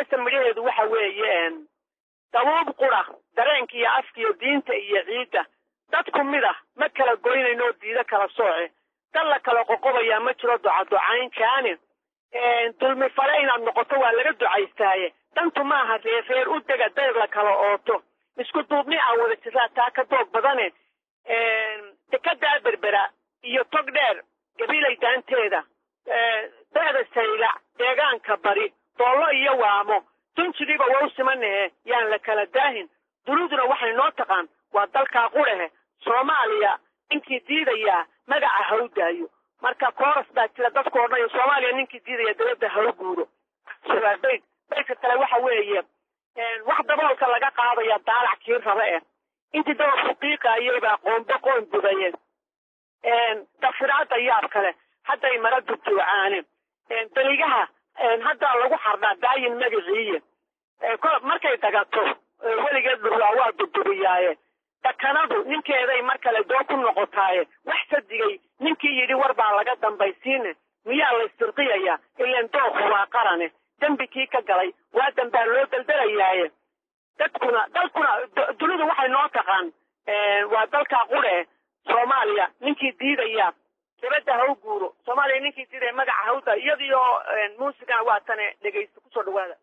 heesta midhaheedu waxa weeye dabuub qura dareenka iyo afka iyo diinta iyo ciidda dadku mid ah ma kala goynayno diida kala sooce dad la kala qoqobayaa ma jiro ducaducayn kaani dulmi fale inaad noqoto waa laga ducaystaaye dantu maaha reereer u dega dayr la kala ooto isku duubni aan wada jiraa taa ka doog badane dekadaa berbera iyo tog dheer gabilay daanteeda da'da saylac deegaanka bari doollo iyo waamo dunjigiiba waa u simanahe yaan la kala daahin duniduna waxay noo taqaan waa dalkaa qurahe soomaaliya ninkii diidayaa magaca ha u daayo marka kooras baa jira dadku odhanayo soomaaliya ninkii diidaya dabadda ha u guuro bayd baydka kale waxa weeye wax daboolka laga qaadaya daalac kii raba eh intii dabalku qiiqaayay baa qoombo qoon budaye dafiraada yaab kale hadday mara dubtuucaane beligaha haddaa lagu xardhaa daayin magaciiye markay dagato weligeed dhurwaa waa dubdubiyaaye dakanadu ninkeeday mar kale doo ku noqotaaye wax sadigay ninkii yidhi war baa laga dambaysiine miyaa laystirqiyaya ileen doorku waa qarane dembi kii ka galay waa dambaa loo daldalayaaye dadkuna dalkuna dunidu waxay noo taqaan waa dalkaa qure soomaaliya ninkii diidaya dabadda ha u guuro soomaaliya ninkii diidaya magaca ha u da iyadiyo muusigana waa tane dhegaysta kusoo dhawaada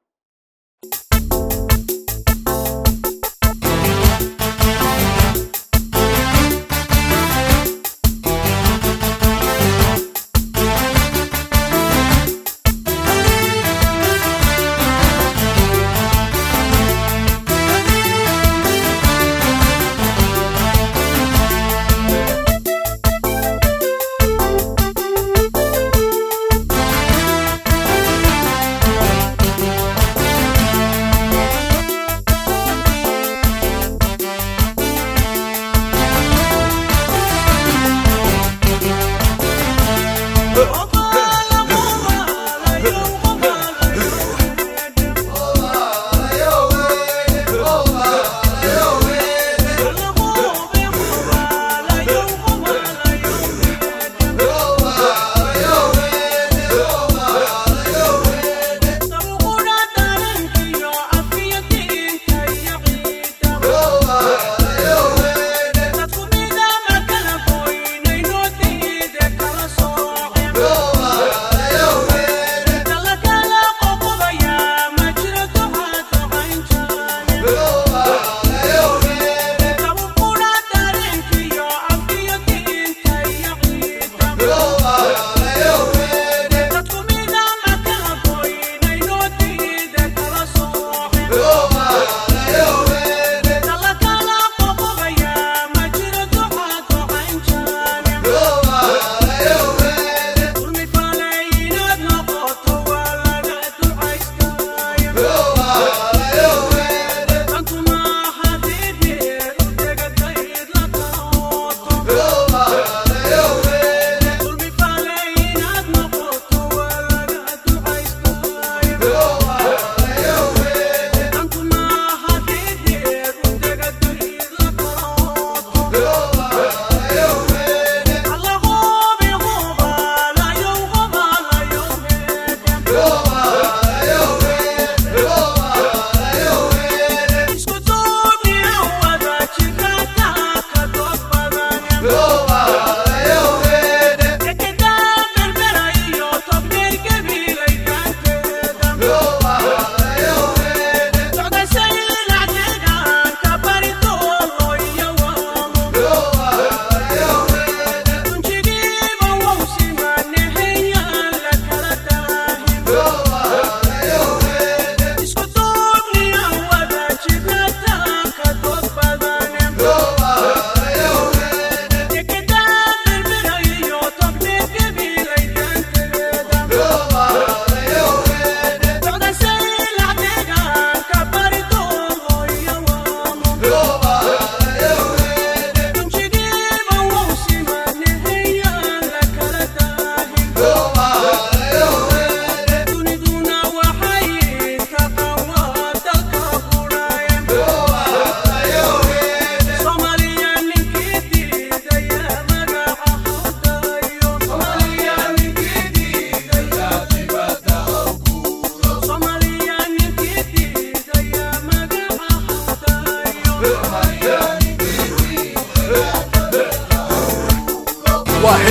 Thank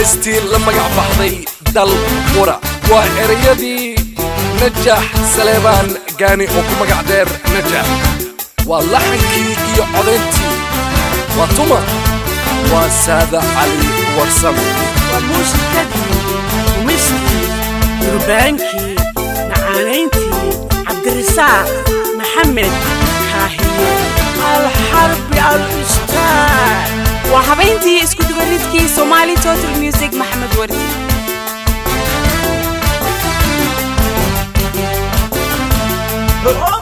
heestii la magac baxday dal qura waa ereyadii najax saleebaan gaani oo ku magac dheer najax waa laxankii iyo codayntii waa tuma waa saada cali warsame waa muusikadii dumiskii durbaankii macaanayntii cabdirisaaq maxamed kaahiye alxarbi al ustaad waa habayntii isku dubaridkii somali total music maxamed wardi Oh